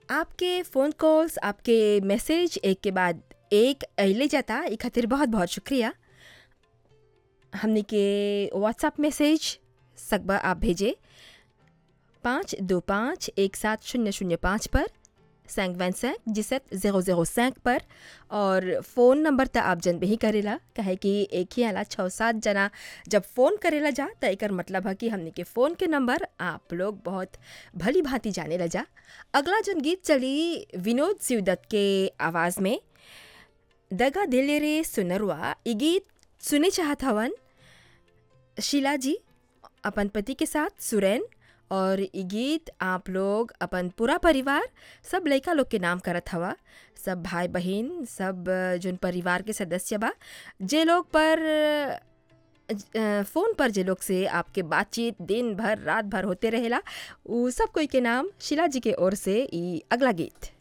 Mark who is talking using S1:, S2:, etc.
S1: आपके phone calls आपके message एक के बाद एक अइले जाता ई खातिर बहुत बहुत शुक्रिया हमनी के व्हाट्सएप मैसेज सकबा आप भेजे पाँच दो पाँच एक सात शून्य शून्य पाँच पर सैंक वैन सैंक जिसत ज़ीरो ज़ीरो सैंक पर और फ़ोन नंबर त आप जन ही करेला कहे कि एक ही आला छः सात जना जब फ़ोन करेला जा त एकर मतलब है कि हमने के फ़ोन के नंबर आप लोग बहुत भली भांति जाने ला जा अगला जन गीत चली विनोद सिवदत्त के आवाज़ में दगा दिले रे सुनरवा ई गीत सुने चाहत हवन शीला जी अपन पति के साथ सुरैन और ई गीत आप लोग अपन पूरा परिवार सब लड़का लोग के नाम करत हवा सब भाई बहन सब जोन परिवार के सदस्य बा जे लोग पर अ, फ़ोन पर जे लोग से आपके बातचीत दिन भर रात भर होते रहेला उ सब कोई के नाम शीला जी के ओर से ई अगला गीत